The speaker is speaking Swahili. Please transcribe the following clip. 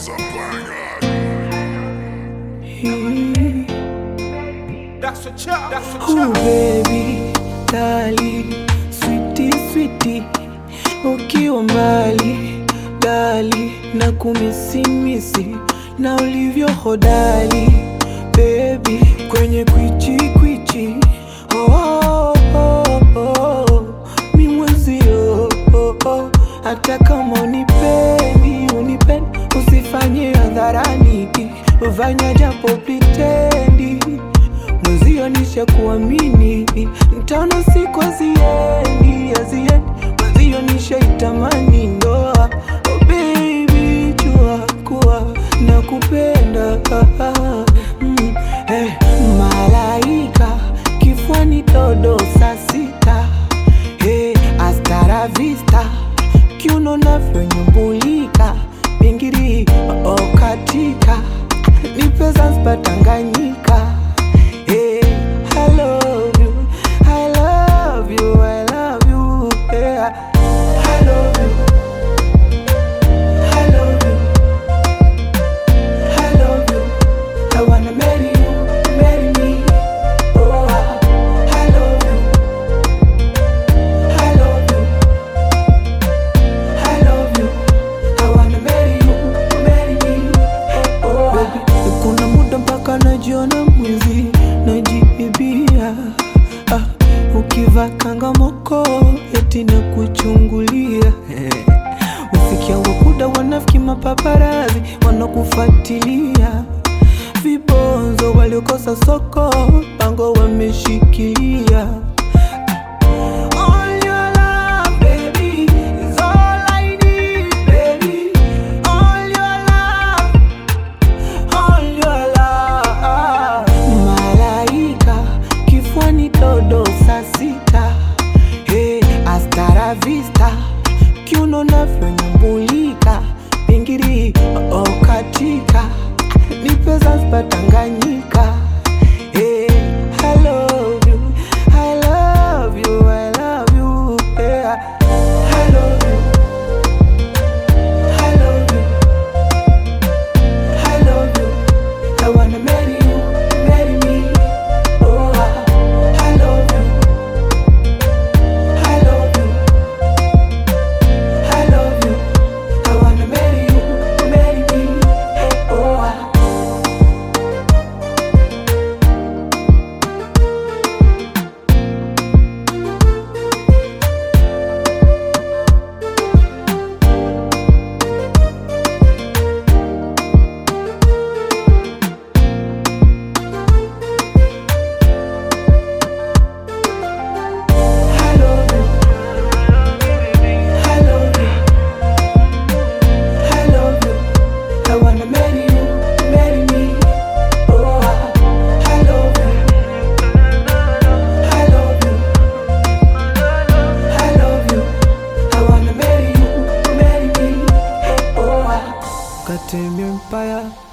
That's a chop. That's a Oh chop. baby, dali, sweetie, sweetie, ukiwa mbali dali na kumisimisi na ulivyo hodali baby, kwenye kwichi kwichi oh, oh, oh, oh, mi mwezio oh, oh, hata kama unipendi unipendi usifanye hadharani ufanya japo plitendi mwezio nisha kuamini mtano siku aziendi aziendi mwezio nisha itamani ndoa oh baby jua kuwa na kupenda mm, eh, malaika kifwani todo saa sita eh, astara vista kiuno navyonyumbulika pingiri oh, katika nipe Zanzibar Tanganyika Hey, I love you, I love you, I love you, yeah. I love you, I love you, I love you. I wanna marry you, marry me. Oh, I love you, I love you, I love you. I wanna marry you, marry me. Oh, baby, kuna muda mpaka najiona mwizi, najiibia ah, ukivaa kangamoko eti na kuchungulia usikia wakuda wanafiki mapaparazi wanakufuatilia vibonzo waliokosa soko pango wameshikilia All your love, baby, is all I need, baby. All your love, all your love. Malaika kifwani todo saa sita hey, astara vista kiuno navyonyumbulika pingiri oh, katika nipe Zanzibar Tanganyika hey, I love you, I love you, I love you, yeah. I love you, I love you, I love you. I wanna marry you, marry me. Oh, I love you, I love you, I love you. I wanna marry you, marry me. Oh, I I love you. I love you. I love you. I wanna marry you, marry me. Oh, I love you. I love you. I love you. I wanna marry you, marry me. Oh, I got to empire.